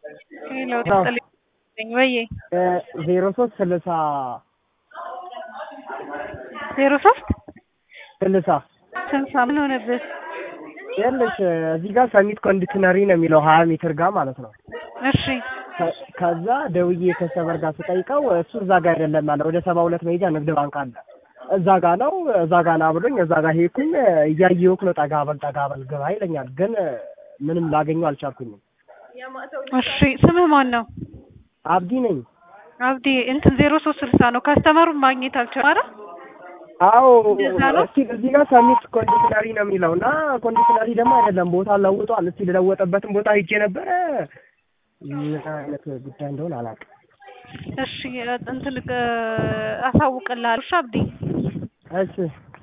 ሄሎ ጥልኝ ወዬ ዜሮ ሶስት ስልሳ ዜሮ ሶስት ስልሳ ስልሳ ምን ሆነብህ? ይኸውልሽ እዚህ ጋር ሰሚት ኮንዲሽነሪ ነው የሚለው ሀያ ሜትር ጋር ማለት ነው። እሺ ከ- ከዛ ደውዬ ከሰበር ጋር ስጠይቀው እሱ እዛ ጋር አይደለም አለ። ወደ ሰባ ሁለት መሄጃ ንግድ ባንክ አለ እዛ ጋ ነው እዛ ጋ ና ብሎኝ እዛ ጋር ሄድኩኝ። እያየሁህ ነው ጠጋ በል ጠጋ በል ግባ ይለኛል። ግን ምንም ላገኘው አልቻልኩኝም። እሺ ስምህ ማን ነው? አብዲ ነኝ። አብዲ እንትን ዜሮ ሶስት ስልሳ ነው ካስተመሩን ማግኘት አልቻልኩም አይደል? አዎ እንደዛ ነው? እስቲ እዚህ ጋር ሰሚት ኮንዲሽነሪ ነው የሚለው እና ኮንዲሽነሪ ደግሞ አይደለም ቦታ ለውጧል። እስቲ ልለወጠበትን ቦታ ሄጄ ነበረ። ምን አይነት ጉዳይ እንደሆነ አላውቅም። እሺ እንትን እ፣ አሳውቅልሃለሁ። እሺ አብዲ እሺ